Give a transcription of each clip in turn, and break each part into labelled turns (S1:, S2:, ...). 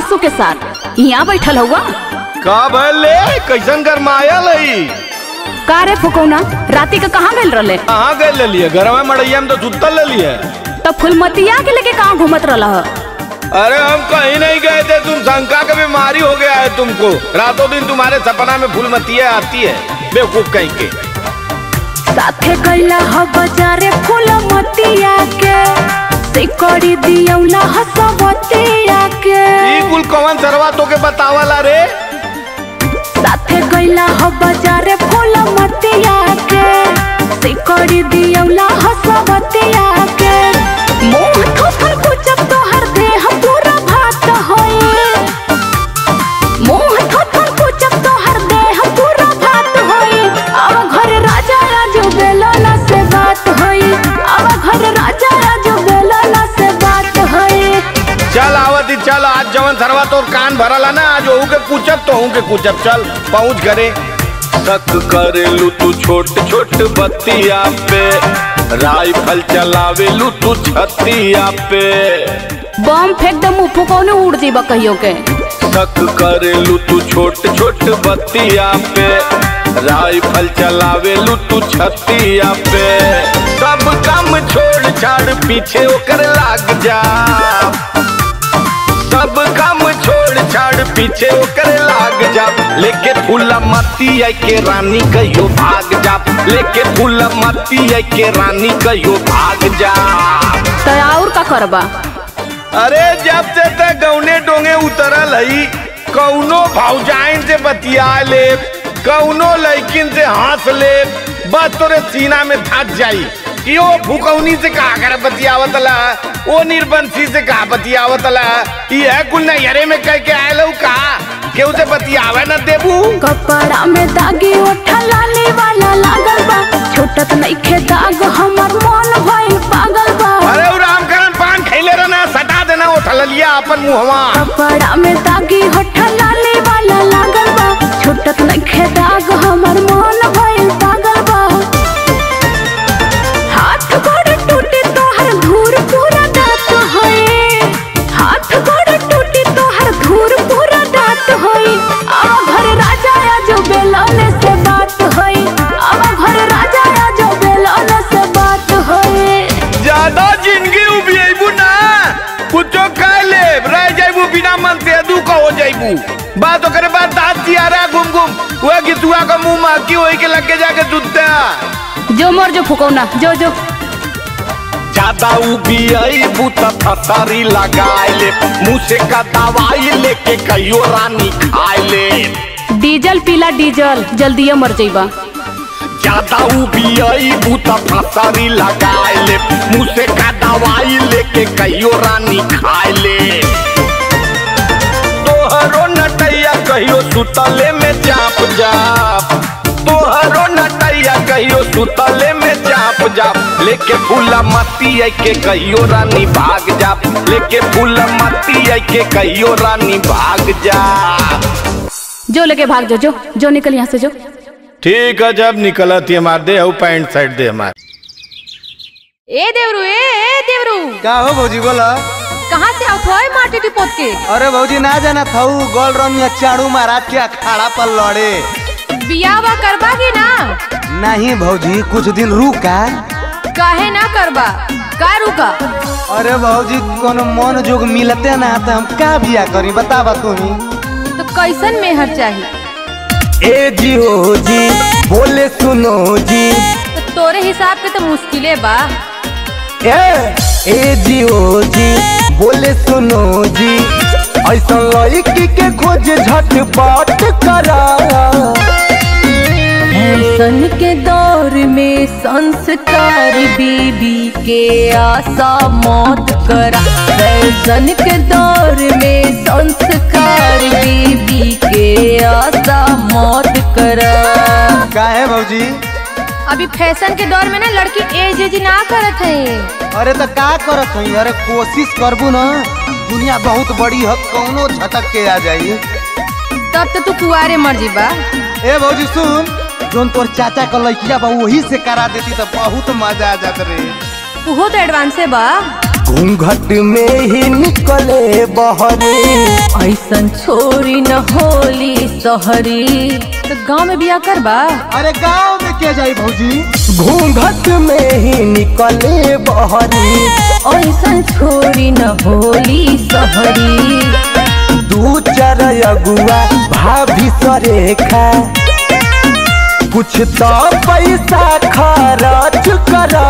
S1: सासू के साथ यहाँ बैठल हुआ
S2: का भले कैसन गरमायल है
S1: का रे फुकौना राती का कहाँ गल रहे
S2: कहाँ गए ले लिए घर में मड़ैया में तो सुतल ले लिए
S1: तब फुलमतिया के लेके कहाँ घूमत रहा
S2: अरे हम कहीं नहीं गए थे तुम शंका का बीमारी हो गया है तुमको रातों दिन तुम्हारे सपना में फूलमतिया आती है बेवकूफ कहीं के
S1: साथे कैला ह बाजारे फुलमतिया के सिकड़ी दियौला हसवतिया के
S2: ई कुल कौन सरवा तो के बतावला रे
S1: साथे कैला ह बाजारे फुलमतिया के सिकड़ी दियौला हसवतिया के मुंह ठोकर कुचब तोहर देह पूरा भात होई मुंह ठोकर कुचब तोहर देह पूरा भात होई अब घर राजा राजू बेलना से बात होई अब घर राजा राजू बेलना से बात होई
S2: चल आवती चल आज जवन सरवा तो कान भरला ना आज ओहू के कुचब तो ओहू के कुचब चल पहुंच घरे शक करेलू तू छोट छोट बतिया पे राइफल चलावेलू तू छतिया पे
S1: बम फेंक दे मुंह फुकौने उड़ जीबा कहियो के
S2: शक करेलू तू छोट छोट बतिया पे राइफल चलावेलू तू छतिया पे सब काम छोड़ छाड़ पीछे ओकर लाग जा सब काम छोड़ छाड़ पीछे ओकर लाग जा लेके फूला मती आई के रानी कहियो भाग जा लेके फूला मती आई के रानी कहियो भाग जा
S1: तो और का करबा
S2: अरे जब से ते गौने डोंगे उतरल हई कौनो भौजाइन से बतिया ले कौनो लड़किन से हंस ले बस तोरे सीना में धस जाई कि ओ फुकौनी से कहा कर बतियावतला ओ निर्बंसी से कहा बतियावतला ये कुल नैहरे में कह के आयल हूँ का केहू से बतियावे न देबू
S1: कपड़ा में दागी ओठा लाली वाला लागल बा छोटत नइखे दाग हमर मन भइल पागल बा
S2: अरे उ रामकरण पान खैले रहना सटा देना वो ठललिया अपन मुहवा
S1: कपड़ा में दागी होठा लाली वाला लागल बा छोटत नइखे दाग हमर मन भइल पागल बा हाथ गोड़ टूटी तोहर धूर पूरा दांत होई हाथ गोड़ टूटी तोहर धूर पूरा दांत होई अब घर राजा आजो बेलौने से बात होई अब घर राजा आजो बेलौने से बात होई
S2: ज्यादा जिंदगी उबियबू ना कुछो कह ले रह जाइबू बिना मन से अदू का हो जाइबू बात करे बात दांत दिया रहा घूम घूम वह गितुआ का मुंह माकी होई के लग के जाके जुटता
S1: जो मोर जो फुकौना जो जो
S2: ज्यादा उबियबू त फसारी लगाए ले मुंह से का दवाई लेके कहियो रानी खाए ले
S1: डीजल पीला डीजल जल्दी मर जइबा
S2: ज्यादा उबियबू त फसारी लगाए ले मुंह से का दवाई लेके कहियो रानी खाए ले तोहरो नटैया कहियो सुतले में चाप जाप तोहरो नटैया कहियो सुतले में चाप जाप लेके फूला मती आई के कहियो रानी भाग जाप लेके फूला मती आई के कहियो रानी भाग जा
S1: जो लेके भाग जो जो जो निकल यहाँ से जो
S2: ठीक है जब निकलत हमार दे हऊ पैंट शर्ट दे हमार
S3: ए देवरू ए ए देवरू
S4: का हो भौजी बोला
S3: कहाँ से आओ थोए माटी टिपोत के
S4: अरे भौजी ना जाना थाऊ गोल रंग चाड़ू महाराज के अखाड़ा पर लड़े
S3: बियावा करबा की ना
S4: नहीं भौजी कुछ दिन रुका
S3: काहे ना करबा का रुका
S4: अरे भौजी कोनो मन जोग मिलते ना तो हम का बिया करी बतावा तुम्ही
S3: तो कैसन मेहर चाहिए
S4: ए जी हो जी बोले सुनो जी
S3: तो तोरे हिसाब के तो मुश्किले बा
S4: ए ए जी हो जी बोले सुनो जी ऐसा लड़की के खोज झटपट करा
S1: फैशन के दौर में संस्कार बीबी के आशा मौत करा फैशन के दौर में संस्कार बीबी के आशा मौत करा
S4: का है भौजी
S3: अभी फैशन के दौर में ना लड़की एज एज ना करत है
S4: अरे तो का करत हई अरे कोशिश करबू ना दुनिया बहुत बड़ी है कौनो झटक के आ जाई
S3: तब तो तू कुआरे मर जीबा
S4: ए भौजी सुन जोन तोर चाचा का लड़किया बा वही से करा देती तो बहुत मजा आ जात रे
S3: तू तो एडवांसे बा
S4: घूंघट में ही निकले बहरे
S1: ऐसन छोरी न होली सहरी
S3: तो गांव में बिया कर बा
S5: अरे गांव में क्या जाई भौजी
S4: घूंघट में ही निकले बहरे
S1: ऐसन छोरी न होली सहरी
S4: दू चार अगुआ भाभी सरेखा कुछ तो पैसा खर्च करा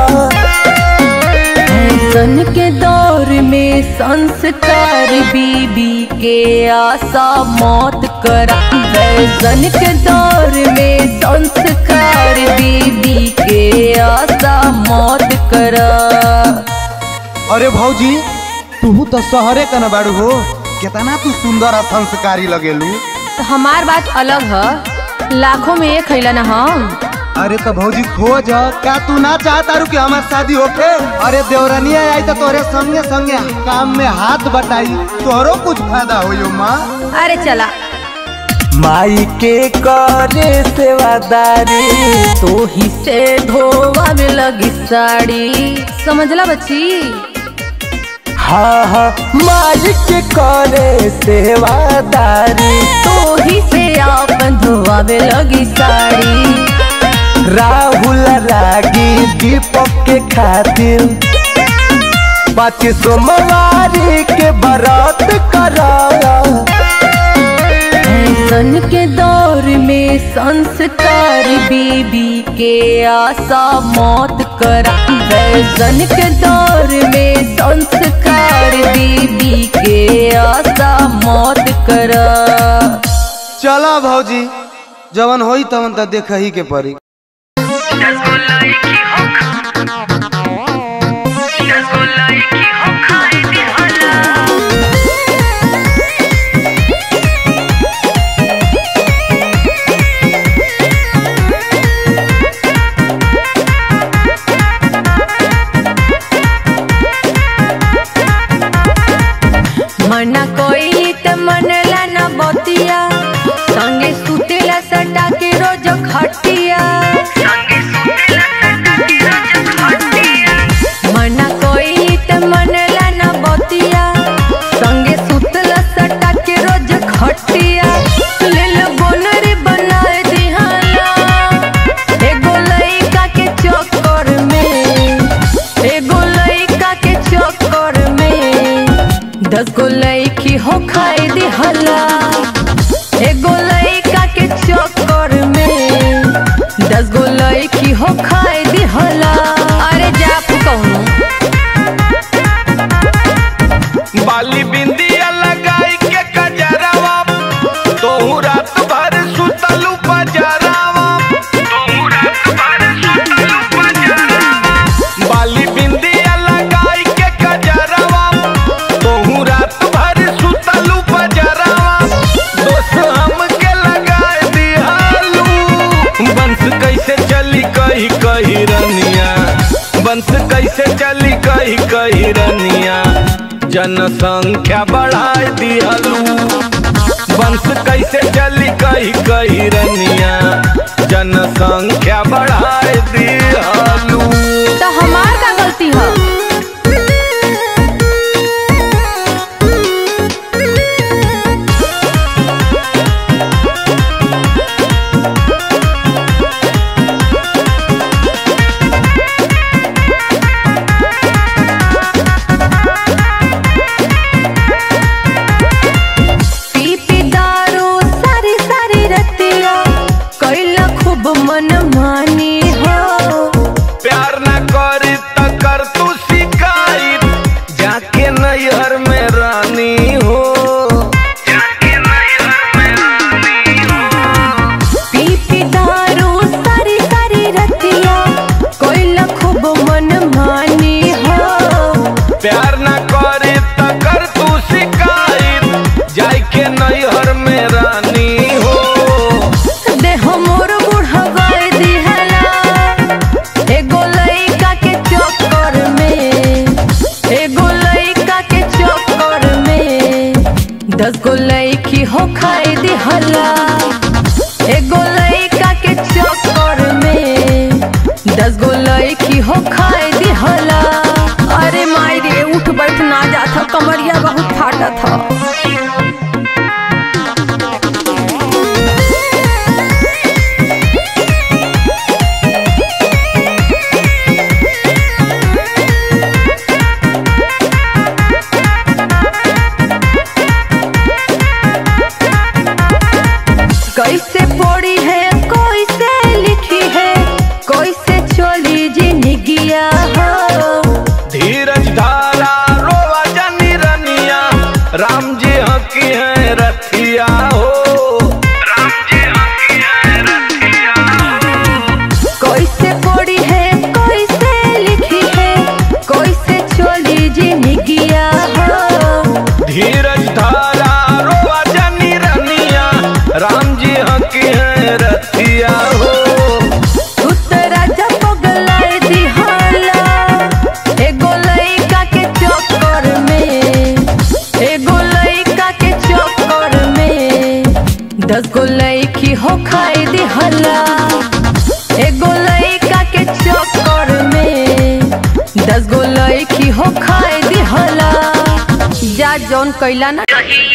S1: फैशन के दौर में संस्कार बीबी के आशा मौत करा फैशन के दौर में संस्कार बीबी के आशा मौत करा
S5: अरे भौजी तू तो शहरे का न बाड़ू हो कितना तू सुंदर और संस्कारी लगेलू
S3: तो हमार बात अलग है लाखों में एक खैला ना हम
S5: अरे तो भौजी खोज का तू ना चाहता रू कि हमार शादी होके अरे देवरनिया आई तो तोरे संगे संगे काम में हाथ बटाई तोरो कुछ फायदा हो माँ
S3: अरे चला
S4: माई के करे सेवादारी
S1: तो ही से धोवा में लगी साड़ी
S3: समझला बच्ची
S4: हाँ हाँ माई के करे सेवादारी
S1: तो ही से आपन धोवा में लगी साड़ी
S4: राहुल रागी दीपक के खातिर पाँच सोमवारी के बरात करा
S1: फैशन के दौर में संस्कार बीबी के आशा मौत करा फैशन के दौर में संस्कार बीबी के आशा मौत करा
S5: चला भौजी जवन होई तवन तो देख ही के पड़ी
S1: मना कोई त मनला न बतिया संगे सुतेला सटा के रोज खटिया मना कोई त मनला न बतिया संगे सुतला सटा के रोज खटिया ले लो बोनर बनाए दिहाला एगो लइका के चक्कर में एगो लइका के चक्कर में दस गो लइकी हो खाए दिहला एगो लइका के चक्कर में दस गो लइकी हो खाए दिहला अरे जा कहूँ
S2: बाली बिंदिया लगाई के कजरावा तोहू रात भर सुतलू पजरावा तोहू रात भर सुतलू पजरावा बाली बिंदिया लगाई के कजरावा तोहू रात भर सुतलू पजरावा दोस्त हमके लगाए दिहालू बंस कैसे चली कही कही रनिया बंस कैसे चली कही कही रनिया जनसंख्या बढ़ाए दिहलू वंश कैसे चली कही कही रनिया जनसंख्या बढ़ाए दिहलू
S3: तो हमार का गलती है
S1: पी पी दारू सारी सारी रतिया कैला खूब मन मानी हो
S2: प्यार न करी त कर तू शिकायत जाके नैहर में रानी हो जाके नैहर में रानी हो
S1: पी पी दारू सारी सारी रतिया कैला खूब मन मानी हो
S2: प्यार न करे त कर तू शिकायत जाय के नैहर में रानी हो
S1: देह मोर बुढ़ावाए दिहला एगो लइका के चक्कर में एगो लइका के चक्कर में दस गो लइकी हो खाए दिहला एगो लइका के चक्कर में दस गो लइकी हो खाए दिहला अरे माई रे कैसे पढ़ी है कैसे लिखी है कैसे चली जिंदगिया हो
S2: धीरज धारा रोवा जनी रनिया राम जी हकी है रथिया हो राम जी हकी है रथिया
S1: कैसे पढ़ी है कैसे लिखी है कैसे चली जिंदगिया हो
S2: धीरज धारा रोवा जनी रनिया राम जी हकी है रथिया हो
S1: तू तो राजा पगलाए दिहाला एगो लइका के चक्कर में एगो लइका के चक्कर में दस गो लइकी हो खाई दिहला एगो लइका के चक्कर में दस गो लइकी हो खाई दिहला जा जौन कैला ना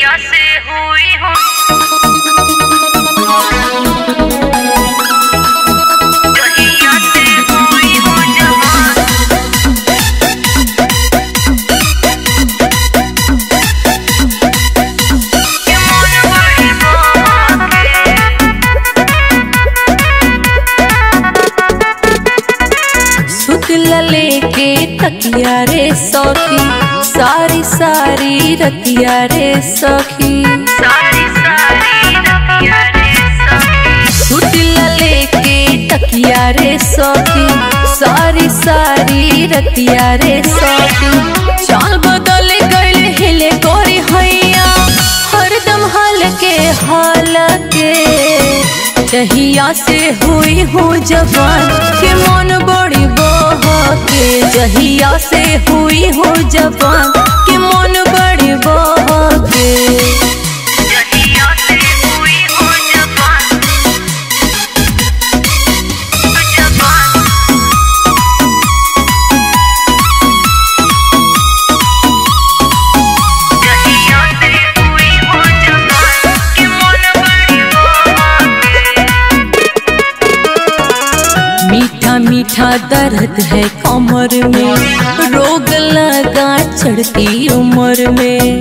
S1: सुतला लेके तकिया रे सखी सारी सारी रतिया रे सखी सुतला लेके तकिया रे सखी सारी सारी रतिया रे सखी चाल बदल गइल हिले गोरी हैया हरदम हाल के हाल के जहिया से हुई हूँ जवान के मन बड़ी बहके जहिया से हुई हूँ जवान के मन बड़ी बहके मीठा मीठा दर्द है कमर में रोग लगा चढ़ती उम्र में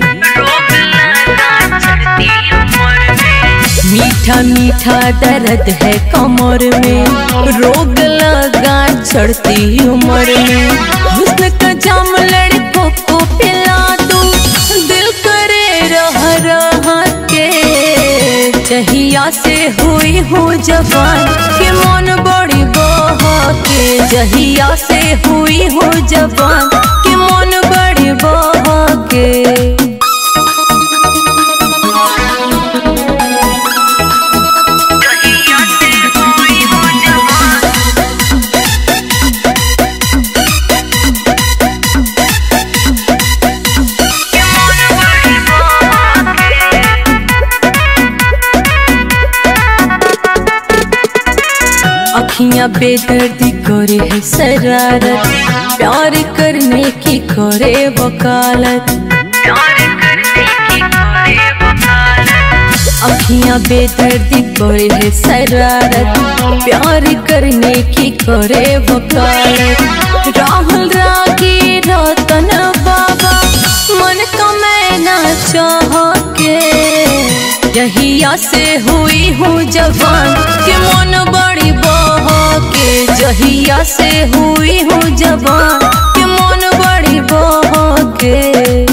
S1: मीठा मीठा दर्द है कमर में रोग लगा चढ़ती उम्र में हुस्न का जाम लड़कों को पिला दो दिल करे रह रह के जहिया से हुई हूँ जवान के मन बड़ी बहके जहिया से हुई हूँ जवान के मन बड़ी बहके अखियां बेदर्दी करे है शरारत प्यार करने की करे वकालत अखियां बेदर्दी करे है शरारत प्यार करने की करे वकालत राहुल रागी रतन बाबा मन का मैना चाह के जहिया से हुई हूँ जवान के मन बड़ी बहके जहिया से हुई हूँ जवान के मन बड़ी बहके